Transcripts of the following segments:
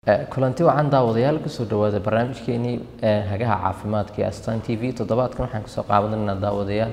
kulanti wacan daawadayaal kusoo dhawaada barnaamijkeenii hagaha caafimaadka ee astan t v toddobaadkan waxaan kusoo qaabanaynaa daawadayaal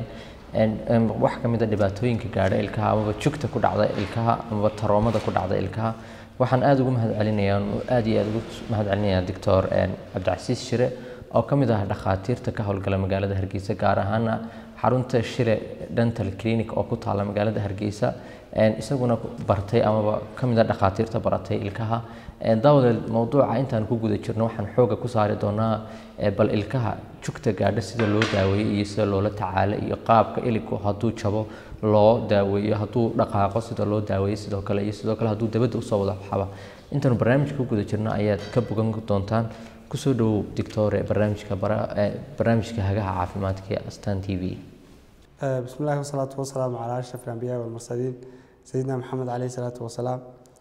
wax ka mid a dhibaatooyinka gaadha ilkaha amaba jugta ku dhacda ilkaha amaba taroomada ku dhacda ilkaha waxaan aada ugu mahad celinayaa aada iyo aada ugu mahad celinayaa doctor cabdicasiis shire oo ka mid ah dhakhaatiirta ka howlgala magaalada hargeysa gaar ahaana xarunta shire dental clinic oo ku taala magaalada hargeysa isaguna bartay amaba ka mid a dhakhaatiirta baratay ilkaha daawadeed mowduuca intaan ku guda jirno waxaan xooga ku saari doonaa bal ilkaha jugta gaadha sida loo daaweeyo iyo sida loola tacaalo iyo qaabka iligu hadduu jabo loo daaweeyo hadduu dhaqaaqo sida loo daaweeyo sidoo kale iyo sidoo kale hadduu dabadda usoo wada xaba intaanu barnaamijka ku guda jirno ayaad ka bogan doontaan kusoo dhawow dictore barnaamijka barnaamijka hagaha caafimaadka ee astan t v بسم الله والصلاة والسلام على أشرف الأنبياء والمرسلين سيدنا محمد عليه الصلاة والسلام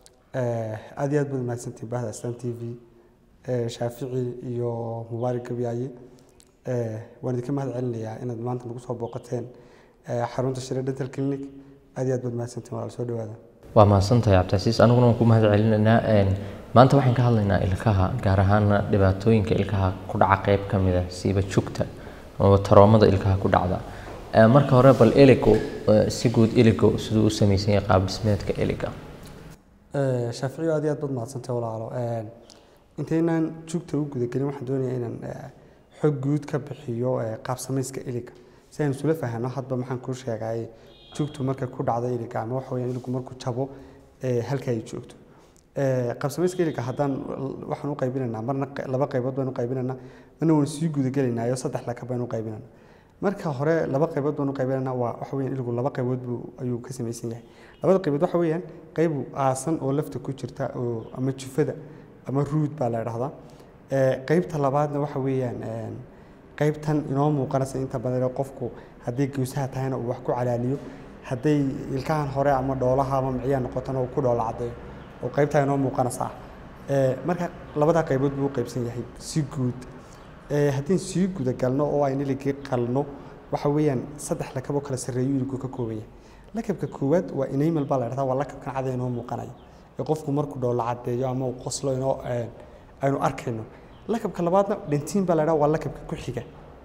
aad iyo aad baad mahadsantiin bahda astan t v shaafici iyo mubaarak gabyaaye waan idinka mahad celinayaa inaad maanta nagu soo booqateen xarunta shire dental clinic aad iyo aad baad mahadsantiin walaal soo dhawaada waa mahadsantahay cabdicasiis aniguna waan ku mahad celinaynaa maanta waxaan ka hadlaynaa ilkaha gaar ahaana dhibaatooyinka ilkaha ku dhaca qeyb ka mid a siiba jugta ama taroomada ilkaha ku dhacda marka hore bal eligu si guud eligu siduu u samaysan yahay qaab dhismeedka eliga shaaficiyo aad iyo aad baad mahadsantahay walaalo intaynaan jugta u gudagelin waxaan doonayaa inaan xog guud ka bixiyo qaab samayska iliga si aynu isula fahanno hadba maxaan kuu sheegay jugtu markay ku dhacdo iliga ama waxa weyaan iligu markuu jabo halka ay joogto qaab samayska iliga haddaan waxaan u qaybinaynaa marna laba qaybood baynu qaybinaynaa marna waan sii gudagelaynaa iyo saddex laka baynu qaybinaynaa marka hore laba qaybood baanu qaybinana waa waxa weyaan iligu laba qaybood buu ayuu ka samaysan yahay labada qaybood waxa weeyaan qayb aasan oo lafta ku jirta oo ama jufada ama ruud baa la idhahdaa qaybta labaadna waxa weeyaan qaybtan inoo muuqanaysa inta badan qofku haddii gowsaha tahayna uu wax ku calaaliyo hadday ilkahan hore ama dhoolaha ama miciyaa noqotana uu ku dhoola caddeeyo oo qaybtaa inoo muuqanaysa marka labadaa qaybood buu u qaybsan yahay si guud haddii sii gudagalno oo aynu iligii qalno waxa weeyaan saddex lakaboo kala sarreeyo iligu ka kooban yahay lakabka koowaad waa enamel baa la dhahdaa waa lakabkan cada inoo muuqanaya ee qofku markuu dhoola caddeeyo ama uu qoslo inoo aynu arkayno lakabka labaadna dhentiin baa la dhahdaa waa lakabka ku xiga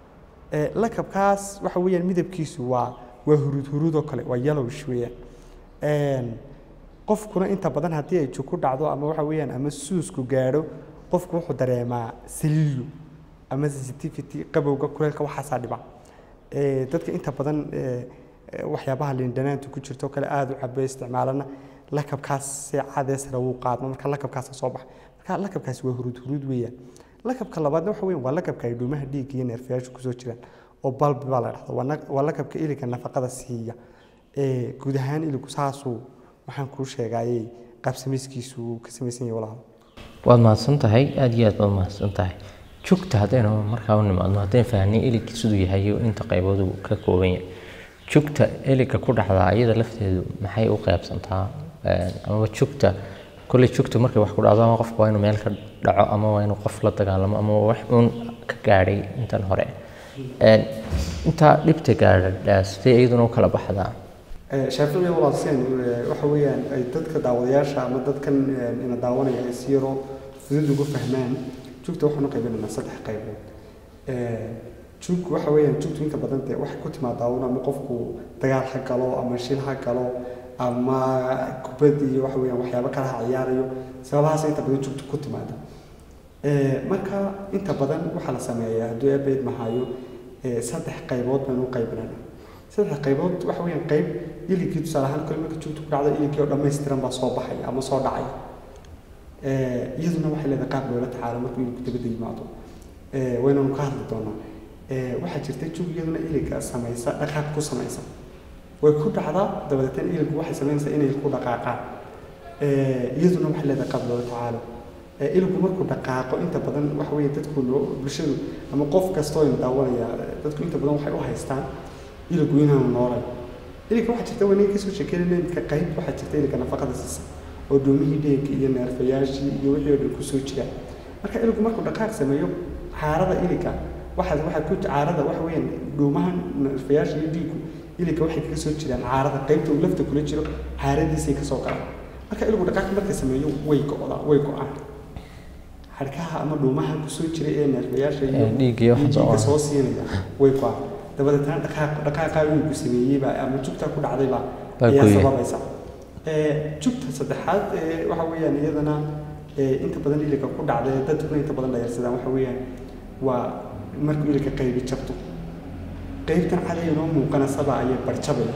lakabkaas waxa weeyaan midabkiisu waa waa huruud huruud oo kale waa yellowish weeyaan qofkuna inta badan haddii ay jug ku dhacdo ama waxa weeyaan ama suusku gaadho qofku wuxuu dareemaa saliilyo ama sensitivity qabowga kuleelka waxaasaa dhiba dadka inta badan waxyaabaha liindhanaanta ku jirto kale aada u cabe isticmaalana lakabkaas si cadeesra wuu qaadmo marka lakabkaasa soo baxa marka lakabkaasi waa huruud huruud weeyaan lakabka labaadna waxa weyan waa lakabka ay dhuumaha dhiigga iyo neerfayaashu kusoo jiraan oo balbi baa la dhahda waa lakabka iliga nafaqada siiya guud ahaan iligu saasuu waxaan kuu sheegayey qaabsamayskiisu uu ka samaysan yahay walaal waad mahadsan tahay aada iyo aad baad mahadsan tahay jugta haddaynu markaa u nimaadno haddaynu fahnay eligga siduu yahay iyo inta qaybood uu ka kooban yahay jugta eligga ku dhacdaa iyada lafteedu maxay u qaybsantaa amaba jugta kolley jugta markay wax ku dhacdo ama qofka waa inuu meel ka dhaco ama waa inuu qof la dagaalamo ama wax uun ka gaadhay intan hore intaa dhibta gaadha sidee iyaduna u kala baxdaa shaaficiga walaaseen waxa weeyaan ay dadka daawadayaasha ama dadkan ina daawanaya ay si yaroo fudud ugu fahmaan jugta waxaanu qaybinaynaa saddex qaybood jug waxa weeyaan jugtu inta badan dee waxay ku timaadaa un ama qofku dagaal ha galo ama shil ha galo ama kubad iyo waxa weeyaan waxyaabo kale ha ciyaarayo sababahaas inta badan jugtu ku timaada marka inta badan waxaa la sameeyaa hadduu ebeyd mahayo saddex qaybood baynu u qaybinaynaa saddex qaybood waxa weeyaan qayb iligii tusaale ahaan kale marka jugtu ku dhacdo iligii oo dhammaystiran baa soo baxaya ama soo dhacaya iyaduna waxay leedahay qaab loola tacaalo markuu iligu dabadda yimaado waynanu ka hadli doonaa waxaa jirta jug iyaduna iliga samaysa dhaqaaq ku samaysa way ku dhacdaa dabadeetna iligu waxay samaynaysaa inay ku dhaqaaqaan iyaduna waxay leedahay qaab loola tacaalo iligu markuu dhaqaaqo inta badan waxa weeye dadku bulshadu ama qof kastoo in daawanaya dadku inta badan waxay u haystaan iligu inaanu noolayn iliga waxaa jirta wanaga kasoo sheekeynayna imika qayb waxaa jirta iliga nafaqada siisa oo dhuumihii dheegga iyo neerfayaashii iyo wixii oo dhan kusoo jiraan marka iligu markuu dhaqaaq sameeyo caarada iliga waxaa waxaa ku caarada waxa weeyaan dhuumaha neerfayaasha iyo dhiiggu iliga waxay kaga soo jiraan caarada qaybta uu lafta kula jiro caaradiisay kasoo galaan marka iligu dhaqaaq marka sameeyo way go'daa way go'aan xadhkaha ama dhuumaha kusoo jira ee neerfayaasha iyo Ee, dhiigga iyo waxa soo- dhiigga soo siinaya way ku dabadeetna dhaqaaq dhaqaaqa wiilku sameeyeyba ama jugta ku dhacdayba Baa ayaa gooyay. sababaysa Ee, jugta saddexaad ee, waxa weeyaan iyadana ee, inta badan iliga ku dhacda ee dadkuna inta badan dhayarsadaan waxa weeyaan waa markuu iliga qaybi jabto qaybtan caday inoo muuqanasaba ayay barjabaya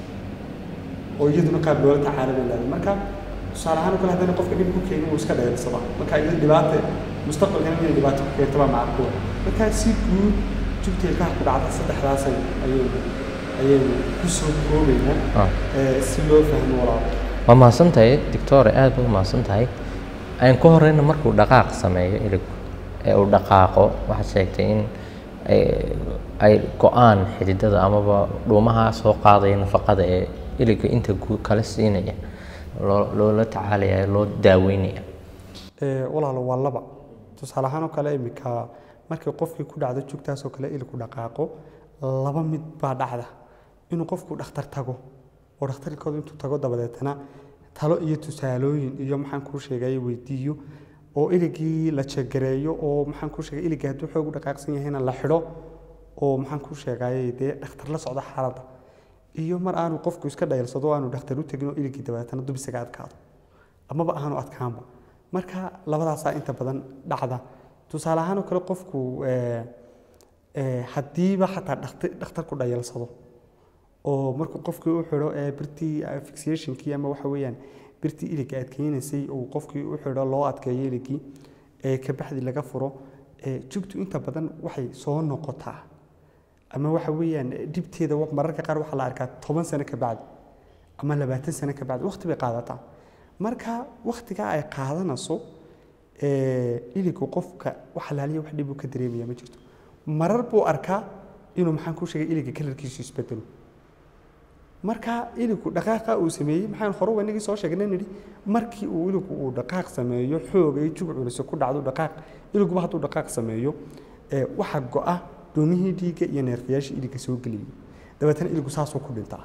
oo iyaduna qaab loola tacaala bay leedahay marka tusaale ahaan oo kale haddana qofka dhib ku keeni wuu iska dhayalsadaa marka iyada dhibaata mustaqbalkana inay dhibaato ku keento baa macquul marka si guud jugta ilkaha ku dhacda saddexdaas ay- ayaynu ayaynu kusoo koobaynaa Ah. ee, si loo fahmo walaal waa mahadsan tahay doctore aad baa u mahadsan tahay aan ku horeyna markuu dhaqaaq sameeyo iligku ee uu dhaqaaqo waxaad sheegtay in ay, ay go-aan xididada amaba dhuumaha soo qaadaya nafaqada ee iliga inta gu- kala siinaya loo loola tacaalaya loo daaweynaya Ee, walaalo waa laba tusaale ahaan oo kale iminka markii qofkii ku dhacdo jugtaas oo kale ilku dhaqaaqo laba mid baa dhacda inuu qofku dhakhtar tago oo dhakhtarkooda intuu tago dabadeetana talo iyo tusaalooyin iyo maxaan kuu sheegay weydiiyo oo iligii la jegareeyo oo maxaan kuu sheegay iligii hadduu xoog u dhaqaaqsan yahayna la xidho oo maxaan kuu sheegay dee dhakhtar la socda xaaladda iyo mar aanu qofku iska dhayalsado oo aanu dhakhtar u tegin oo iligii dabadeetana dub isaga adkaado amaba aanu adkaanba marka labadaasaa inta badan dhacda tusaale ahaan oo kale qofku ee, ee, haddiiba xataa dhakhtar dhakhtarku dhayalsado oo markuu qofkii u xidho ee birtii eh, fixationkii ama waxa weeyaan birtii iliga adkeynaysay uu qofkii u xidho loo adkeeyo iligii ee kabacdi laga furo ee, jugtu inta badan waxay soo noqotaa ama waxa weeyaan eh, dhibteeda wa- mararka qaar waxaa la arkaa toban sano ka bacdi ama labaatan sano ka bacdi waqti bay qaadataa marka waqtigaa ay qaadanayso ee, iligu qofka wax laaliya wax dhib uu ka dareemaya ma jirto marar buu arkaa inuu maxaan ku sheegay iliga kalarkiisu isbedelo marka iligu dhaqaaqa uu sameeyey maxaan hore wanagii soo sheegnay nidhi markii uu iligu uu dhaqaaq sameeyo xoog ay jug culus ku dhacdo dhaqaaq iliguba hadduu dhaqaaq sameeyo ee, waxa go-a doomihii dhiigga iyo neerfayaashii iliga soo geliyay dabeetana iligu saasuu ku dhintaa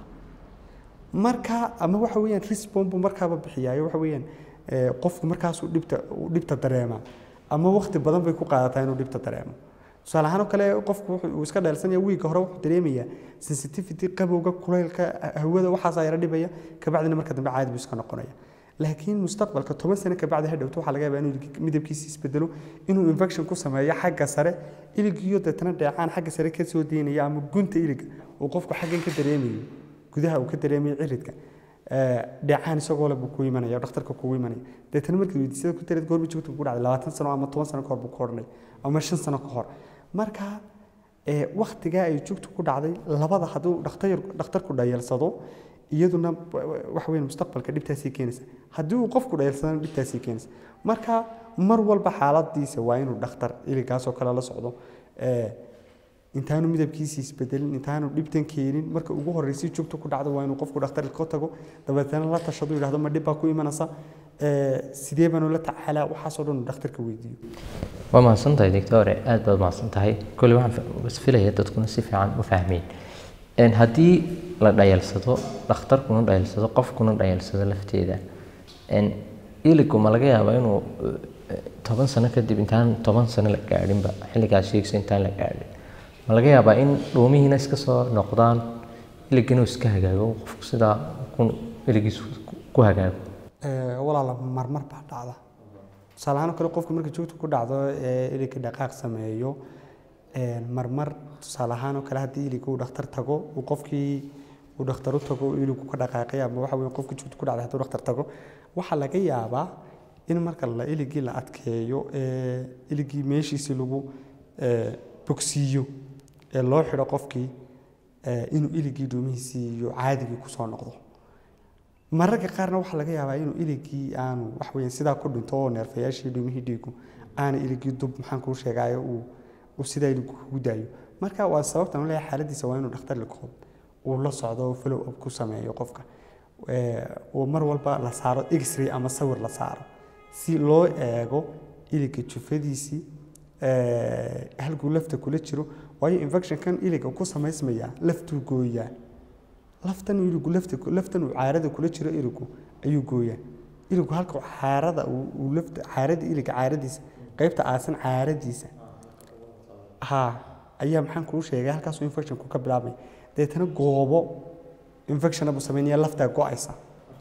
marka ama waxa weeyaan response buu markaaba bixiyaayo waxa weeyaan ee, qofku markaasuu dhibta uu dhibta dareemaa ama waqti badan bay ku qaadataa inuu dhibta dareemo tusaale ahaan oo kale qofku wuxuu uu iska dheelsanaya wiigga hore wuxuu dareemayaa sensitivity qabowga kulaylka hawada waxaasaa yara dhibaya kabacdina marka dambe caadi buu iska noqonaya laakiin mustaqbalka toban sano kabacdi hadhowto waxaa laga yaabaa inuu ilig- midabkiisa isbedelo inuu infection ku sameeyo xagga sare iligiyo deetana dheecaan xagga sare ka soo deynaya ama gunta iliga uu qofku xaggan ka dareemayo gudaha uu ka dareemayo ciridka ee, dheecaan isagoo le buu ku imanaya oo dhakhtarka kugu imanaya deetana markii weydiisada ku dareed goorma joogta ku dhacday labaatan sano ama toban sano ka hor buu ka odhanaya ama shan sano ka hor marka ee, waqtigaa ay jugtu ku dhacday labada hadduu dhakhtar dhakhtarku dhayalsado iyaduna waxa weyn mustaqbalka dhibtaasii keenaysa haddii uu qofku dhayalsadana dhibtaasii keenaysa marka mar walba xaaladiisa waa inuu dhakhtar iligaas oo kale la socdo ee, intaanu midabkiisa isbedelin intaanu dhibtan keenin marka ugu horreysay jugta ku dhacdo waa inuu qofku dhakhtar ka tago dabeetana la tashado yidhahdo ma dhib baa ku imanaysa ee, sidee baanu la tacaalaa waxaasoo dhan uu dhakhtarka weydiiyo waa mahadsan tahay doctore aad baad mahadsan tahay kolley waxaan fa- is filaya dadkuna si fiican u fahmeen Een, haddii la dhayalsado dhakhtarkuna dhayalsado qofkuna dhayalsado lafteeda een, iligu ma laga yaabaa inuu eh, toban sano kadib intaan toban sano la gaadhinba xilligaas sheegsa intaan la gaadhin ma laga yaabaa in dhuumihiina iska soo noqdaan iligina uu iska hagaago qofku sidaa ku- iligiisu ku- ku hagaago Ee, walaala marmar baa dhacda tusaale ahaan oo kale qofka marka joogta ku dhacdo ee iligka dhaqaaq sameeyo ee, marmar tusaale ahaan oo kale haddii iliga uu dhakhtar tago uu qofkii uu dhakhtar u tago uu iligu ka dhaqaaqay ama waxa weeye qofka joogta ku dhacday hadduu dhakhtar tago waxaa laga yaabaa in marka la iligii la adkeeyo ee iligii meeshiisii lagu ee, bogsiiyo ee loo xidho qofkii ee, inuu iligii dhuumihiisii iyo caadigii kusoo noqdo mararka qaarna waxaa laga yaabaa inuu iligii aanu wax weeyaan sidaa ku dhinto oo neerfayaashii dhumihii dhiigu aana iligii dub maxaan kuu sheegaayo uu uu sidaa iligu kugu daayo marka waa sababtan u leeyahay xaaladiisa waa inuu dhakhtar likood uu la socdo oo follow up ku sameeyo qofka Ee, oo mar walba la saaro x-ray ama sawir la saaro si loo eego iliga jufadiisii ee, halkuu lafta kula jiro waayo infectionkan iliga ku samaysmaya laftuu gooyaa laftan iligu lafta laftan uu caarada kula jiro iligu ayuu gooyaa iligu halka caarada uu uu lafta caarada iliga caaradiisa qaybta aasan caaradiisa ha ayaa maxaan kuu sheegay halkaasuu infectionku ka bilaabmay deetana goobo infectiona buu sameynaya laftaa go-aysa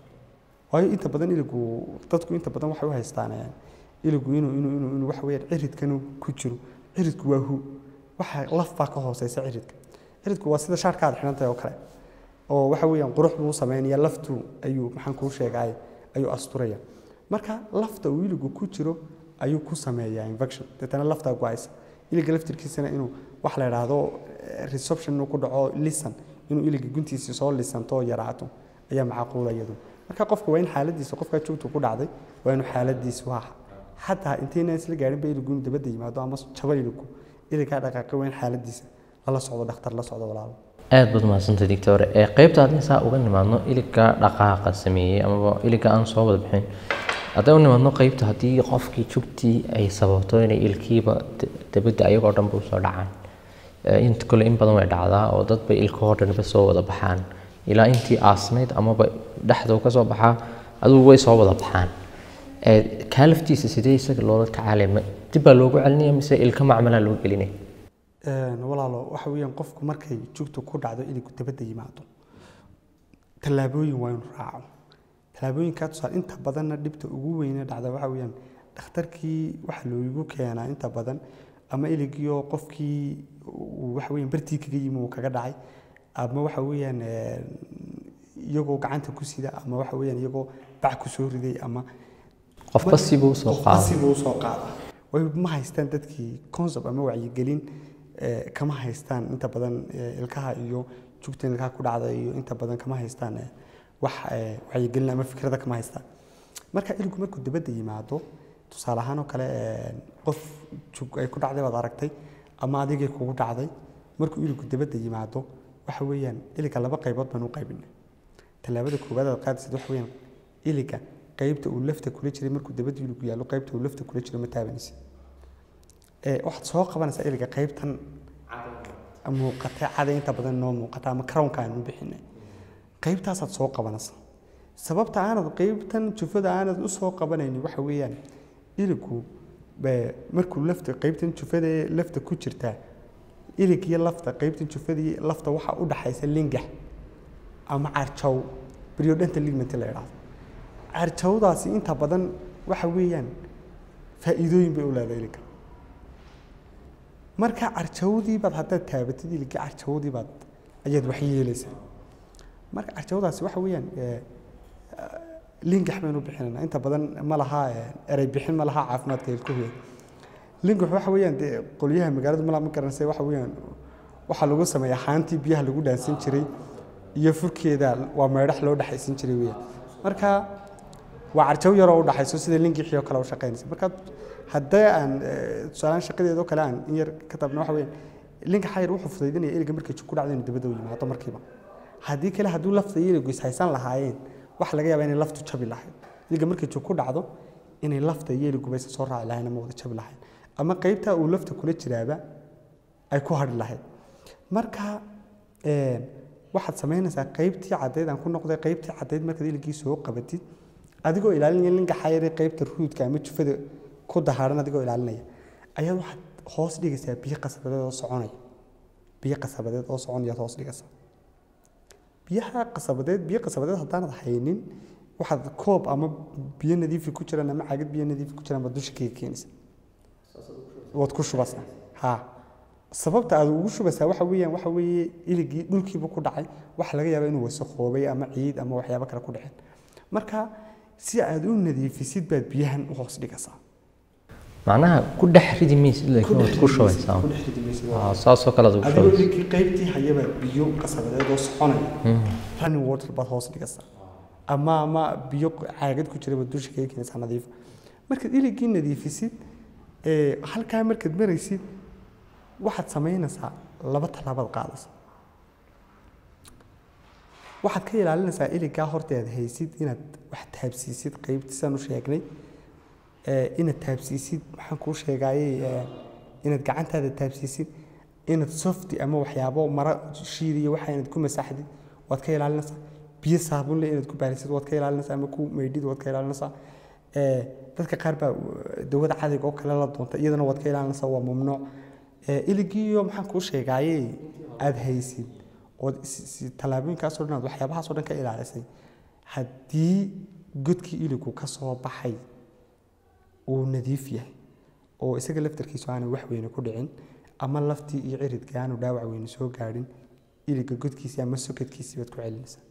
waayo inta badan iligu dadku inta badan waxay u haystaan eh, iligu inuu inuu inuu inuu waxa weeyaan ciridkan uu ku jiro ciridku waa hu waxa laf baa ka hooseysa ciridka ciridku waa sida shaarka aad xidhan tahay oo kale oo waxa weeyaan qurux buu sameynaya laftu ayuu maxaan kuu sheegay ayuu asturaya marka lafta uu iligu ku jiro ayuu ku sameeyaa infection deetana laftaa go-aysa iliga laftirkiisana inuu wax la idhaahdo eh, resorption inuu ku dhaco lisan inuu iliga guntiisa soo lisanto oo yaraato ayaa macquula iyadu marka qofka waa in xaaladiisa qofkaa joogtu ku dhacday waa inuu xaaladiisu waa xataa intayna isla gaarinba iligu inuu dabadda yimaado ama jaba iligu iligaa dhaqaaqay waa in xaaladiisa lala socdo dhakhtar la socdo walaalo aad baad mahadsantay doctor ee qaybta haddii saa uga nimaadno iliga dhaqaaqa sameeyey amaba iliga aan soo wada bixin haddii u nimaadno qaybta haddii qofkii jugtii ay sababto inay ilkiiba d- dabadda ayagoo dhanba usoo dhacaan Ee, inta kale in badan way dhacdaa oo dad bay ilkahoo dhanba soo wada baxaan ilaa intii aasnayd amaba dhexda uu ka soo baxaa adugu way soo wada baxaan Ee, kaa laftiisa sidee isaga loola tacaalay ma dib baa loogu celinaya mise ilka macmalaa loo gelinaya Een, walaalo waxa weeyaan qofku markay jugtu ku dhacdo iligu dabadda yimaado tallaabooyin waa inuu raaco tallaabooyinkaa tusaale inta badanna dhibta ugu weyne dhacda waxa weeyaan dhakhtarkii waxa loogu keenaa inta badan ama iligiioo qofkii uu waxa weeyaan bartii kaga yimi uu kaga dhacay ama waxa weeyaan een, iyagoo gacanta ku sida ama waxa weeyaan iyagoo bac ku soo riday ama qofba sibuu soo qofba qaada sibuu soo qaada way ma haystaan dadkii concept ama wacyigelin eh, kama haystaan inta badan eh, ilkaha iyo jugta ilkaha ku dhacda iyo inta badan kama haystaan eh, wax eh, wacyigelin ama fikrada kama haystaan marka iligu markuu dabadda yimaado tusaale ahaan oo kale eh, qof jug ay ku dhacday baad aragtay ama adigay kugu dhacday markuu iligu dabadda yimaado waxa weeyaan iliga laba qaybood baan u qaybinay tallaabada koowaad aad qaadaysid waxa weeyaan iliga qaybta uu lafta kula jiray markuu dabadda iligu yaallo qaybta uu lafta kula jiro ma taabanaysid ee waxaad soo qabanaysaa iliga qaybtan muuqata caday inta badan noo muuqata ama crownka aan u bixinay qaybtaasaad soo qabanaysaa sababta aanad qaybtan jufada aanad u soo qabanaynin waxa weeyaan iligu be- markuu lafta qaybtan jufada ee lafta ku jirtaa ilig iyo lafta qaybtan jufadii lafta waxaa u dhaxaysa lingax ama carjaw periodontal ligament la yidhaahdo carjawdaasi inta badan waxa weeyaan faa'iidooyin bay u leedahay iliga marka carjawdii baad haddaad taabatid iligii carjawdii baad ayaad wax yeelaysaa marka carjawdaasi waxa weeyaan eh, lingax baynu bixinaynaa inta badan ma laha eh, erey bixin ma laha caafimaadka ilkuhu lingax waxa weeyaan dee qolyaha magaalada mala ma garanaysa waxa weeyaan waxaa lagu sameeyaa haantii biyaha lagu dhaansan jiray iyo furkeeda waa meedhax loo dhexaysan jiray weeyaan marka waa carjaw yaroo u dhaxayso sida lingixii oo kale u shaqaynaysa marka haddii aan eh, tusaalaan shaqadeeda oo kale aan in yar ka tabna waxa weeyaan lingaxa yar wuxuu fudaydinaya iliga markay jug ku dhacdo inuu dabadda u yimaado markiiba haddii kale hadduu lafta iyo iligu ishaysan lahaayeen waxa laga yaabaa inay laftu jabi lahayd iliga markay jug ku dhacdo inay lafta iyo iliguba isa soo raaci lahayn ama wada jabi lahayn ama qaybta uu lafta kula jiraaba ay ku hadhi lahayd marka een, waxaad samaynaysaa qaybtii caddeyd aan ku noqday qaybtii caddeyd markaad iligii soo qabatid adigoo ilaalinaya lingaxa yare qaybta ruudka ama jufada ku dahaaran adigoo ilaalinaya ayaad waxaad hoos dhigaysaa biyo qasabadeed oo soconaya biyo qasabadeed oo soconayaad hoos dhigaysaa biyaha qasabadeed biyo qasabadeed haddaanad haynin waxaad koob ama biyo nadiifi ku jiraan ama caagad biyo nadiifi ku jiraan baad dusha kaga keenaysaa waad ku shubaysaa ha sababta aad ugu shubaysaa waxa weeyaan waxa weeye iligii dhulkiiba ku dhacay waxa laga yaabaa inuu wasakhoobay ama ciid ama waxyaabo kale ku dhaceen marka si aad u nadiifisid baad biyahan u hoos dhigaysaa macnaha ku dhex ridi maysid laakiin waad ku shubaysaa ku dhex ridi maysid. Aa, saasoo kale aad ugu adigoo shubaysaa iligii qaybtii hayaba biyo qasabadeed oo soconaya running water baad hoos dhigaysaa ama ama biyo caagad ku jira baad dusha kaga keenaysaa nadiif markaad iligii nadiifisid ee halkaa markaad maraysid waxaad samaynaysaa laba tallaabaad qaadaysa waxaad ka ilaalinaysaa iligaa horteeda haysid inaad wax taabsiisid qaybtiisaan u sheegnay ee, inaad taabsiisid maxaan kuu sheegayey ee, inaad gacantaada taabsiisid inaad softi ama waxyaabo mara shiid iyo waxa inaad ku masaxdid waad ka ilaalinaysaa biyo saabun leh inaad ku baarisid waad ka ilaalinaysaa ama ku maydhid waad ka ilaalinaysaa ee, dadka qaar baa uh, dawada cadiga oo kale la doonta iyadana waad ka ilaalinaysaa waa mamnuuc Ee, iligiiyo maxaan kuu sheegaaye aad haysid ood is- is- tallaabooyinkaasoo dhan aad waxyaabahaasoo dhan ka ilaalisay haddii godkii iligu ka soo baxay uu nadiif yahay oo isaga laftarkiisu aanay wax weyne ku dhicin ama laftii iyo ciridkii aanu dhaawac weyne soo gaadhin iliga godkiisii ama sokadkiisii baad ku celinaysaa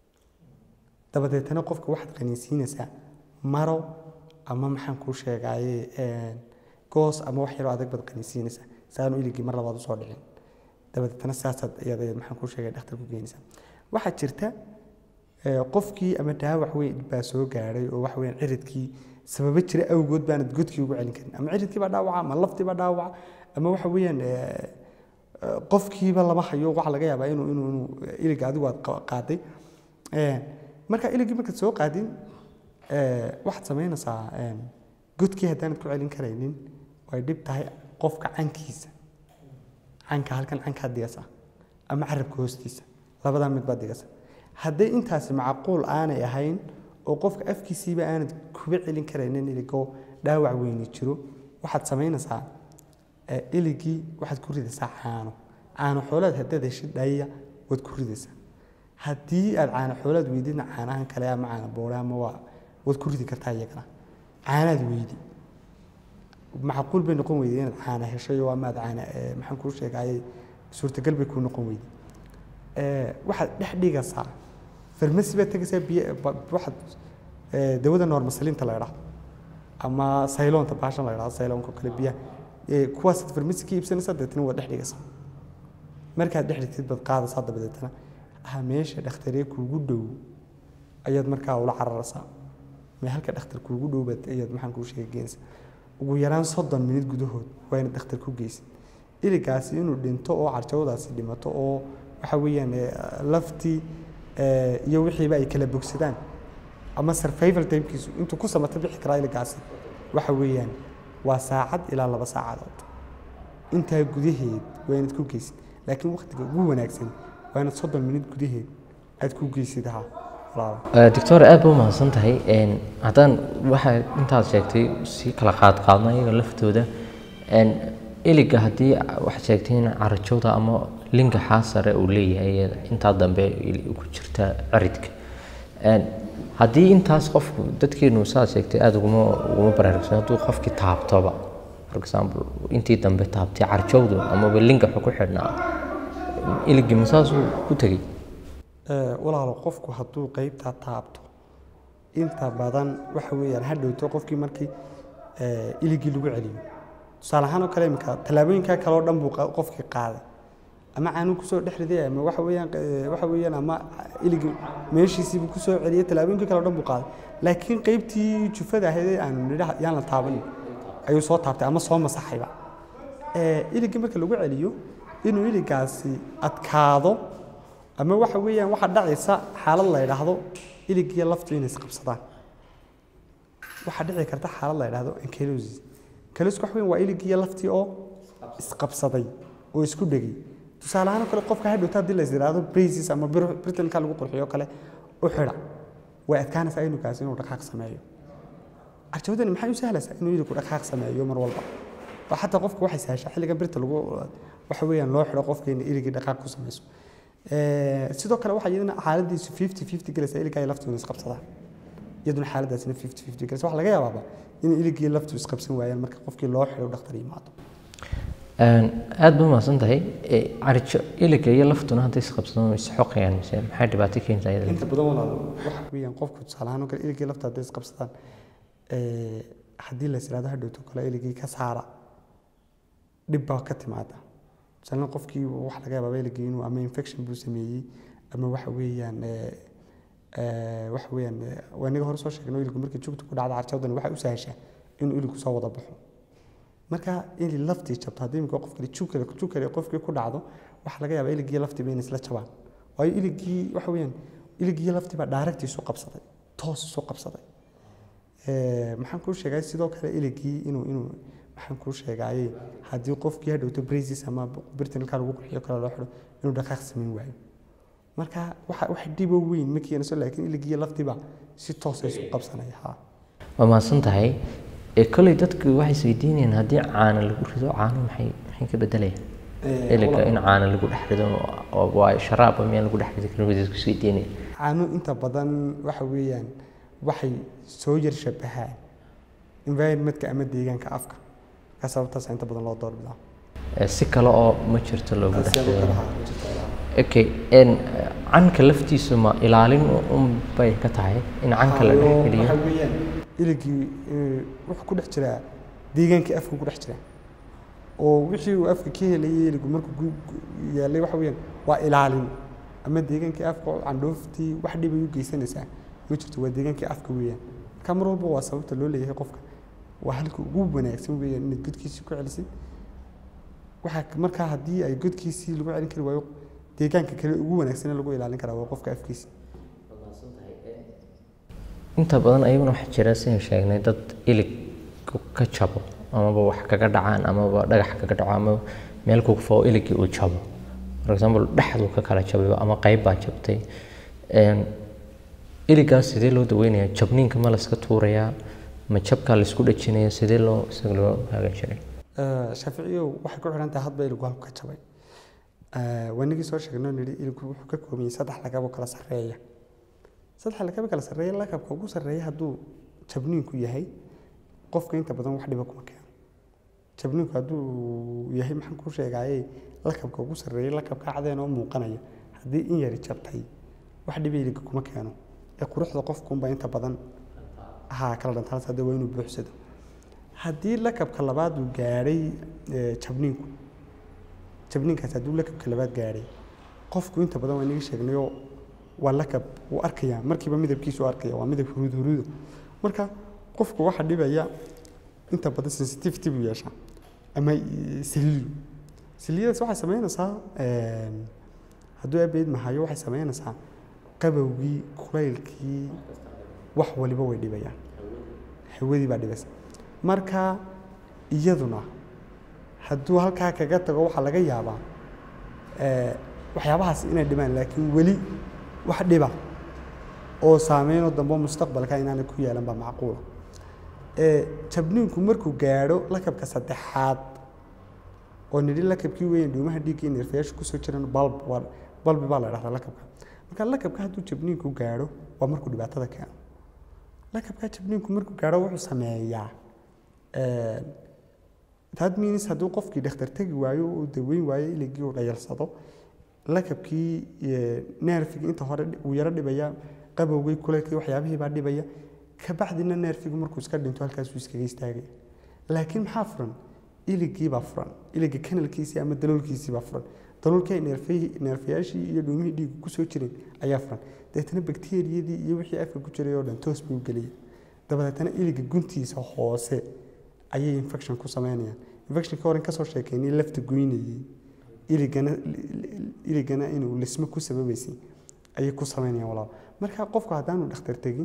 dabadeetana qofka waxaad qaniinsiinaysaa maro ama maxaan kuu sheegaaye een, goos ama wax yaroo adag baad qaniinsiinaysaa saanu iligii mar labaad usoo dhicin dabadeetana saasaad iyada maxaan kuu sheegay dhakhtar ku geenaysaa waxaa jirta ee, qofkii ama dhaawac weyn baa soo gaadhay oo wax weyn ciridkii sababo jira awgood baanad godkii ugu celin karin ama ciridkii baa dhaawaca ama laftii baa dhaawaca ama waxa weeyaan ee, ee, qofkiiba lama hayo waxa laga yaabaa inuu inuu inuu iliga adigu aad qa- qaaday Ee, marka iligii markaad soo qaadin ee, waxaad samaynaysaa een, godkii haddaanad ku celin karaynin way dhib tahay qofka cankiisa canka halkan cankaad digasa ama carabka hoostiisa labadaa mid baad digasa hadday intaasi macquul aanay ahayn oo qofka afkiisiiba aanad kuba celin karaynin iligoo dhaawac weyni jiro waxaad samaynaysaa ee, iligii waxaad ku ridaysaa caano caano xoolaad haddaad heshid dhaya waad ku ridaysaa haddii aad caano xoolaad weydidna caanahan kale ama caano boore ama waa waad ku ridi kartaa iyagana caanaad weydi macquul bay noqon weyday inaad caana heshay oo ama aad caana ee, maxaan kuu sheegayay suurtagal bay kuu noqon weyday Ee, waxaad dhex dhigaysaa farmasi baad tegaysaa biyo ba- waxaad ee, dawada noormasaliinta la idhaahdo ama sayloonta baashan la idhahdo sayloonka kale biyaha ee, kuwaasaad farmasi ka iibsanaysaa dabeetana waad dhex dhigaysaa markaad dhex dhigtid baad qaadaysaa dabadeetana ah meesha dhakhtaree kuugu dhow ayaad markaa ula cararaysaa mee halka dhakhtar kuugu dhow baad ayaad maxaan kuu sheegay geenaysaa ugu yaraan soddon minid gudahood waa inaad dhakhtar ku geysid iligaasi inuu dhinto oo carjawdaasi dhimato oo waxa weeyaan ee, laftii ee, iyo wixiiba ay kala bogsadaan ama survival timekiisu intuu ku samata bixi karaa iligaasi waxa weeyaan waa saacad ilaa laba saacadood intaa gudaheed waa inaad ku geysid laakiin waqtiga ugu wanaagsan waa inaad soddon minid gudaheed aad ku geysid ha walaalo doctor aad ba umahadsan tahay Een, haddaan waxa intaad sheegtay si kala qaad qaadna iyaga laftooda Een, iliga haddii waxaad sheegtay in carajowda ama linka xaasare uu leeyahay ee intaa dambe il- ku jirta ciridka Een, haddii intaas qofku dadkeenu saad sheegtay aada uguma uguma baraarugsan hadduu qofkii taabtoba for example intii dambe taabtay carjowdu amaba linka wuxuu ku xidhnaa iligii masaasuu ku tegey Ee, walaalo qofku hadduu qeybtaa taabto inta badan waxa weeyaan ha dhowto qofkii markii ee, iligii lagu celiyo tusaale ahaan oo kale imika tallaabooyinkaa kale oo dhan buu qa- qofkii qaaday ama caanuu kusoo dhex riday ama waxa weeyaan ee, waxa weeyaan ama iligii meeshiisii buu kusoo celiyay tallaabooyinkii kale oo dhan buu qaaday laakiin qeybtii jufada ahayd ee aanu nidhaha yaan la taabanin ayuu soo taabtay ama soo masaxayba Ee, iligii marka lagu celiyo inuu iligaasi adkaado ama waxa weeyaan waxaa dhacaysa xaalad la yidhaahdo iligiyo laftu inay isqabsadaan waxaa dhici karta xaalad la yidhaahdo ankylosis ankylosis waxa weeyaan waa iligiyo laftii oo isqabsaday oo isku dhegay tusaale ahaan oo kale qofka hadhowta haddii la is yidhaahdo braces ama bir- britanka lagu qurxiyo kale u xidha way adkaanaysaa inugaasi inuu dhaqaaq sameeyo carjawadani maxay u sahlaysaa inuu iligu dhaqaaq sameeyo mar walba oo xataa qofka waxay sahashaa xilligan birta lagu waxa weeyaan loo xidho qofka in iligii dhaqaaq ku samayso Ee, sidoo kale waxaa iyadana xaaladiisu fifty fifty galaysa iligaa iyo laftu inay isqabsadaan iyaduna xaaladaasina fifty fifty galaysa waxaa laga yaabaaba in iligii iyo laftu isqabsan waayaan marka qofkii loo xidho dhakhtar yimaado Een, aad ba umahadsan tahay Ee, carijo iliga iyo laftuna hadday isqabsadaan way isxoqayaan mise maxay dhibaato keentaa iyada inta badan walaal waxa weeyaan qofku tusaale ahaan oo kale iligii lafta hadday isqabsadaan ee, haddii la is yidhahdo hadhowto kale iligii ka saara dhib baa ka timaada tusaale ahaan qofkii waxa laga yaabaa iligii inuu ama infection buu sameeyey ama waxa weeyaan ee, ee, waxa weeyaan ee, waa inaga hore soo sheegnay iligu markii jugta ku dhacda carjawdani waxay u sahashaa inuu iligu soo wada baxo marka ili laftii jabto haddii imika qofkale jugkale jugkale qofkii ku dhacdo waxaa laga yaabaa iligii laftiiba inay isla jabaan waayo iligii waxa weeyaan iligii laftiiba dhaaregtii isu qabsaday toos isu qabsaday Ee, maxaan kuu sheegay sidoo kale iligii inuu inuu maxaan kuu sheegayay haddii qofkii hadhowto braces ama birtanilka lagu qurxiyo kale loo xidho inuu dhaqaaq samayn waayo marka waxa wax dhibo weyn ma keenayso laakiin iligii laftiiba si toos ay isu qabsanaya ha waa mahadsan tahay ee kolley dadku waxay isweydiinayaan haddii caana lagu rido caano maxay maxay ka bedelayaan Eh, iliga in caana lagu dhex rido oo waa sharaaba miyaan lagu dhex ridi karin way dadku isweydiinaya caano inta badan waxa weeyaan waxay soo yar shabahaan environmentka ama deegaanka afka markaa sababtaas inta badan loo doorbidaa Ee, si kale oo ma jirto loogu dhex Siyaabo rido kale ha jirta. okay n canka laftiisu ma ilaalin un bay ka tahay in canka la dhex Hayo, geliyo waxa weeyaan iligii eh, wuxuu ku dhex jiraa deegaankii afka ku dhex jira oo wixii uu afka ka helayay iligu markuu gu- gu- yaalay waxa weeyaan waa ilaalin ama deegaankii afka oo candhooftii wax dhibay u geysanaysaa ma jirto waa deegaankii afka weeyaan marka mar walba waa sababta loo leeyahay qofka waa halka ugu wanaagsan weeyaan inaad godkiisii ku celisid waxaa k- markaa haddii ay godkiisii lagu celin kari waayo deegaanka kale ugu wanaagsan ee lagu ilaalin karaa waa qofka afkiisa inta badan ayaguna waxaa jira sidaan sheegnay dad ilig ka jabo amaba wax kaga dhacaan amaba dhagax kaga dhaco ama meel ku kufo iligii uu jabo for example dhexduu ka kala jabay ama qayb baa jabtay Een, iligaas sidee loo daweynayaa jabniinka ma layska tuurayaa ma jabkaa laysku dhajinaya sidee loo isaga loo hagaajinaya Eh, shaaficiyow waxay ku xidhan tahay hadba iligu halku ka jabay Eh, wanigii soo sheegno nidhi iligu wuxuu ka kooban yahay saddex lagabo kala sarreeya saddex lagabo kala sarreeya lakabka ugu sarreeya hadduu jabniinku yahay qofka inta badan wax dhiba kuma keeno jabniinku hadduu yahay maxaan kuu sheegaaye lakabka ugu sarreeya lakabka cadeen oo muuqanaya haddii in yari jabtay wax dhiba iliga kuma keeno ee quruxda qofkunba inta badan ha kala dhantaas hadda waa inuu buuxsado haddii lakabka labaad uu gaadhay eh, jabniinku jabniinkaas hadduu lakabka labaad gaadhay qofku inta badan waa inaga sheegnayoo waa lakab wuu arkayaa markiiba midabkiisu arkaya waa midab huruud huruuda marka qofku waxa dhibaya inta badan sensitivity buu yeeshaa ama eh, saliilu saliidadaas waxay samaynaysaa eh, hadduu abeyd mahayo waxay samaynaysaa qabowgii kulaylkii wax waliba way dhibayaan hawadii baa dhibaysa marka iyaduna hadduu halkaa kaga tago waxaa laga yaabaa eh, waxyaabahaas inay dhibaan laakiin weli wax dhiba oo saameynoo dambe mustaqbalka inaanay ku yeelan baa macquula Eh, jabniinku markuu gaadho lakabka saddexaad oo nidhi lakabkii weyn dhuumaha dhiigga iyo neerfayaasha kusoo jiran balb waa balbi baa la dhahdaa lakabka marka lakabka hadduu jabniinku gaadho waa markuu dhibaatada keeno lakabka jabniinku markuu gaadho wuxuu sameeyaa eh, that means hadduu qofkii dhakhtar tegi waayo uu daweyn waayo iligii uu dhayalsado lakabkii eh, neerfigii inta hore uu yaro dhibaya qabowgii kulaylkii waxyaabihii baa dhibaya kabacdina neerfigu markuu iska dhinto halkaasuu iskaga istaagaya laakiin maxaa furan iligii baa furan iliga kanalkiisii ama daloolkiisii baa furan daloolkii ay neerfihii- neerfayaashii iyo dhuumihii dhiigu kusoo jireen ayaa furan dabeetana bakteeriyadii iyo wixii afka ku jiray oo dhan toos buu gelaya dabadeetana iliga guntiisa hoose ayay infection ku sameynayaan infectionka horen kasoo sheekeynay lafta goynayay iligana iligana inuu lismo ku sababaysay ayay ku sameynayaan walaal marka qofku haddaanu dhakhtar tegin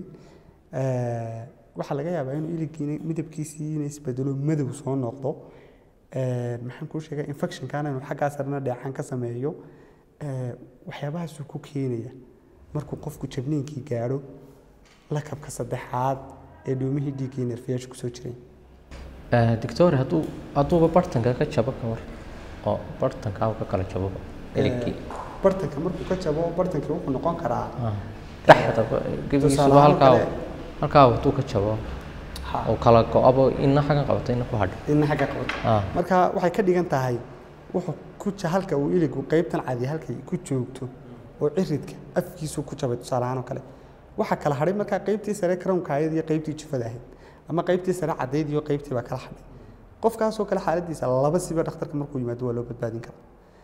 eh, waxaa laga yaabaa inuu iligiina midabkiisii inay isbedelo madow soo noqdo Eh, maxaan kuu sheegay infectionkana inuu xaggaa sarena dheecaan ka sameeyo eh, waxyaabahaasuu ku keenaya markuu qofku jabniinkii gaadho lakabka saddexaad ee dhuumihii dhiiggii iyo neerfayaasha kusoo jireen Eh, doctor hadduu hadduuba bartanka ka jabo ka war oo bartanka uu ka kala jabo iligii bartanka markuu ka jabo bartankii wuxuu noqon karaa Ah, dhexda gebigiisuba Tusaale ahaan halkaa kale- halkaa hadduu ka jabo ha, oo kala go-abo ina xaggan qabato ina ku hadho inna xagga qabato Ah, marka waxay ka dhigan tahay wuxuu ku ja- halka uu iligu qaybtan cadi halkay ku joogto oo ciridka afkiisu ku jabay tusaale ahaan oo kale waxaa kala hadhay markaa qaybtii sare karownkaayad iyo qaybtii jufada ahayd ama qaybtii sare cadayd iyo qaybtii baa kala hadhay qofkaasoo kale xaaladiisa laba siba dhakhtarka markuu yimaado waa loo badbaadin karaa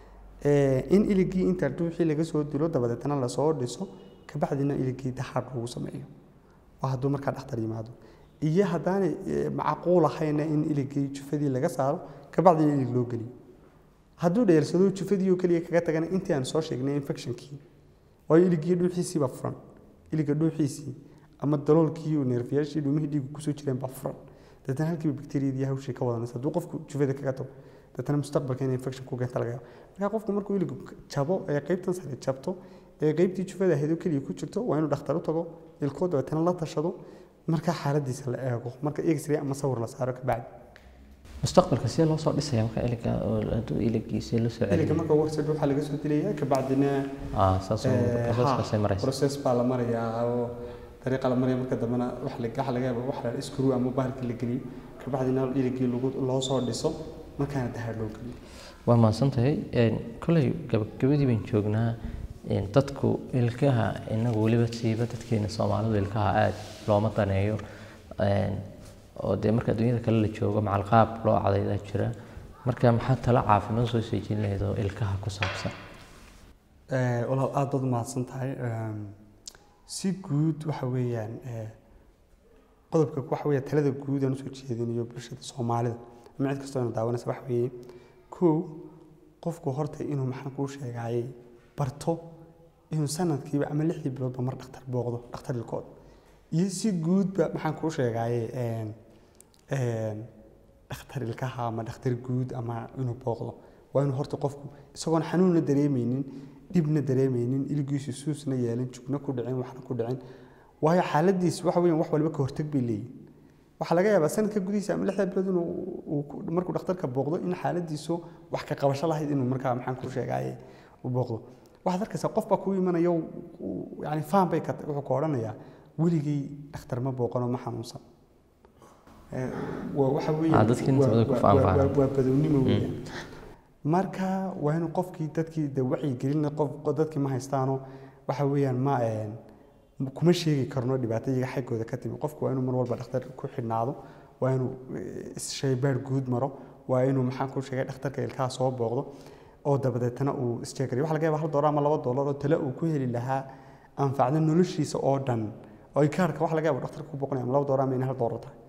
Eh, in iligii inta dhuuxii laga soo dilo dabadeetana lasoo dhiso kabacdina iligii daxaad lagu sameeyo waa hadduu markaa dhakhtar yimaado iyo haddaanay eh, macquul ahayna in iligii jufadii laga saaro kabacdina ilig loo geliyo hadduu dheersado jufadii oo keliya kaga tagana intii aan soo sheegnay infectionkii waayo iligii dhuuxiisii baa furan iliga dhuuxiisii ama daloolkii oo neerfayaashii dhumihii dhiigu kusoo jireen baa furan dabeetana halkiiba bakteeriyadii hawshii ka wadanaysa hadduu qofku jufada kaga tago dabeetana mustaqbalka in infection ku keenta laga yaabo marka qofku markuu iligu jabo ee qaybtan sare jabto ee qaybtii jufada ahayd oo keliya ku jirto waa inuu dhakhtar u tago ilkoo dabeetana la tashado marka xaaladiisa la eego marka x-ray ama sawir la saaro kabacdi mustaqbalka sidee loo soo dhisaya marka iliga oo hadduu iligiisa loo soo iliga celiyo marka warsid waxaa laga soo dilayaa kabacdina ah saas oo Eh, proceskaasay ha, maraysa process baa la marayaa oo dariiqa la maraya marka dambena wax la waxa laga yaaba wax la screw ama bahalka la geliyo kabacdina iligii lagu loo soo dhiso markaana dahaar loo geliyo waa mahadsantahay Een, koley gabagabadii baan joognaa een, dadku ilkaha inagu weliba siiba dadkeena soomaalidu ilkaha aad looma daneeyo Een, oo dee marka adduunyada kale la joogo macalqaab loo cadaydaa jira marka maxaa tala caafimaad soo seejin lahayd oo ilkaha ku saabsan Eh, walaal aad baad umahadsan tahay Ehm, si guud waxa weeyaan eh, qodobka waxa weeye talada guud aan usoo jeedinayo bulshada soomaalida ama cid kastoo ina daawanaysa waxa weeye kow qofku horta inuu maxaan kuu sheegayay barto inuu sanadkiiba ama lixdii biloodba mar dhakhtar booqdo dhakhtar ilkood iyo si guudba maxaan kuu sheegayay een, een, dhakhtar ilkaha ama dhakhtar guud ama inuu booqdo waa inuu horta qofku isagoon xanuunna dareemeynin dhibna dareemeynin iligiisu suusna yeelin jugna ku dhicin waxna ku dhicin waayo xaaladiis waxa weeyaan wax walba ka hortag bay leeyihin waxaa laga yaabaa sanadka gudihiisa ama lixda bilood inuu uu ku- markuu dhakhtarka booqdo in xaaladiisu wax ka qabasho lahayd inuu markaa maxaan ku sheegaye u booqdo waxaad arkaysaa qof baa kuu imanaya uu- uu- yani faan bay ka wuxuu ka odhanayaa weligay dhakhtar ma booqano ma xanuunsan Eh, waa waxa weeyaan Ah, dadkii inta waa- badan ku waa- faanfaana. waa- waa badownimo weeyaan marka waa inuu qofkii dadkii de wacyigelin qof qof- dadkii ma haystaano waxa weeyaan ma een, kuma sheegi karno dhibaato iyaga xaggooda ka timi qofku waa inuu mar walba dhakhtar ku xidhnaado waa inuu eh, shaybaar guud maro waa inuu maxaan ku sheegay dhakhtarka ilkaha soo booqdo oo dabadeetana uu isjeegariyo waxa laga yaaba hal doolar ama laba doolar oo tale uu ku heli lahaa anfacda noloshiisa oo dhan oo kaarka waxa laga yaaba dhakhtarka ku booqanaya ama laba doolar ama in hal doolar tahay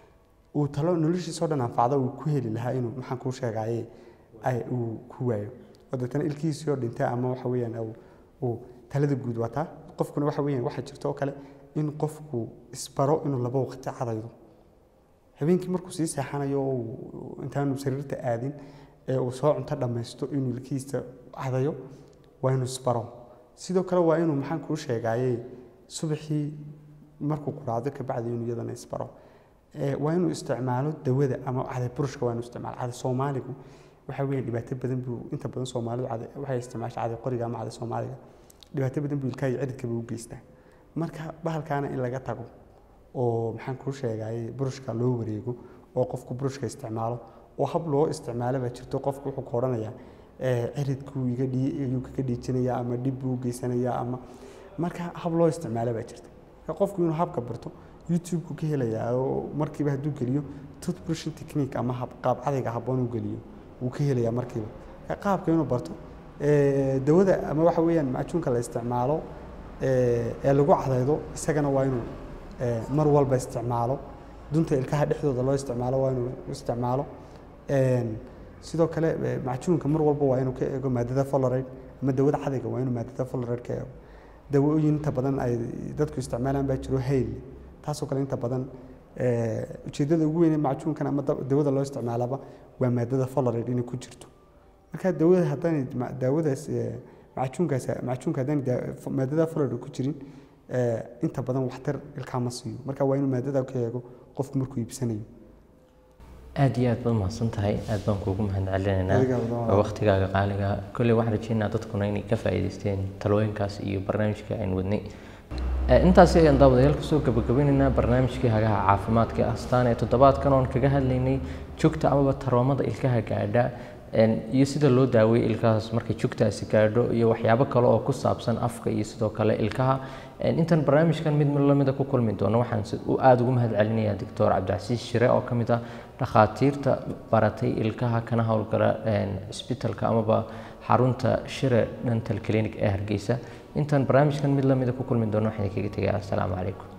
uu talo noloshiisa oo dhan anfacda uu ku heli lahaa inuu maxaan kuu sheegaye ay uu ku waayo oo deetana ilkihiisii oo dhintay ama waxa weeyaan uu- uu talada guud wataa qofkuna waxa weeyaan waxaa jirta oo kale in qofku isbaro inuu laba waqti cadaydo habeenkii markuu sii seexanayo oo uu- intaanu sariirta aadin ee uu soo cunto dhammaysto inuu ilkihiisa cadayo waa inuu isbaro sidoo kale waa inuu maxaan kuu sheegaye subaxii markuu quraacdo kabacdi inuu iyadana isbaro Ee, waa inuu isticmaalo dawada ama caday burushka waa inuu isticmaalo caday soomaaligu waxa weeyaan dhibaato badan buu inta badan soomaalidu caday waxay isticmaashaa caday qoriga ama caday soomaaliga dhibaato badan buu ilkaha iyo ciridkaba u geystaa marka bahalkaana in laga tago oo maxaan kuu sheegayay burushka loo wareego oo qofku burushka isticmaalo oo hab loo isticmaalo baa jirto qofku wuxuu ka odhanayaa ee, ciridkuu iga dhii ayuu kaga dhiijinayaa ama dhib buu u geysanayaa ama marka hab loo isticmaalo baa jirta marka qofku inuu habka barto youtube-ku ka helayaa oo markiiba hadduu geliyo toothbrushing technique ama hab qaab cadayga habboon uu geliyo wuu ka helayaa markiiba marka qaabka inuu barto ee, dawada ama waxa weeyaan macajuunka la isticmaalo ee ee lagu cadaydo isagana waa inuu ee, mar walba isticmaalo dunta ilkaha dhexdooda loo isticmaalo waa inuu isticmaalo Een, sidoo kale ee, macajuunka mar walba waa inuu ka eego maadada fluoride ama dawada cadayga waa inuu maadada fluoride ka eego dawooyin inta badan ay dadku isticmaalaan baa jiro hayl taasoo kale inta badan ee, ujeeddada ugu weyn ee macajuunkan ama da- dawada loo isticmaalaba waa maadada fluoride inay ku jirto marka dawada haddaan daawadaas ee, macajuunkaas macajuunka haddaan daa- maadada fluoride ku jirin ee, inta badan waxtar ilkaha ma siiyo marka waa inuu maadada ka eego qofku markuu iibsanayo aad iyo aad baad mahadsan tahay aad baan kuugu mahad celinaynaa Adigaa wada wada. waa waqtigaaga qaaliga kolley waxaan rajeynaa dadkuna inay ka faa'iidaysteen talooyinkaas iyo barnaamijka aan wadnay Eh, intaasi ayaan daawadayaal kusoo gabagabeynaynaa barnaamijkii hagaha caafimaadka ee astaan ee toddobaadkan oon kaga hadlaynay jugta amaba taroomada ilkaha gaadha een, iyo sida loo daaweeyo ilkahaas markay jugtaasi gaadho iyo waxyaabo kale oo ku saabsan afka iyo sidoo kale ilkaha Een, intaan barnaamijkan mid lamida ku kulmi doono waxaan si- u aada ugu mahad celinayaa doctor cabdicasiis shire oo ka mid ah dhakhaatiirta baratay ilkaha kana howlgala een, isbitaalka amaba xarunta shire dental clinic ee hargeysa intaan barnaamijkan mid lamida ku kulmi doono waxaan kaga tegaa assalaamu calaykum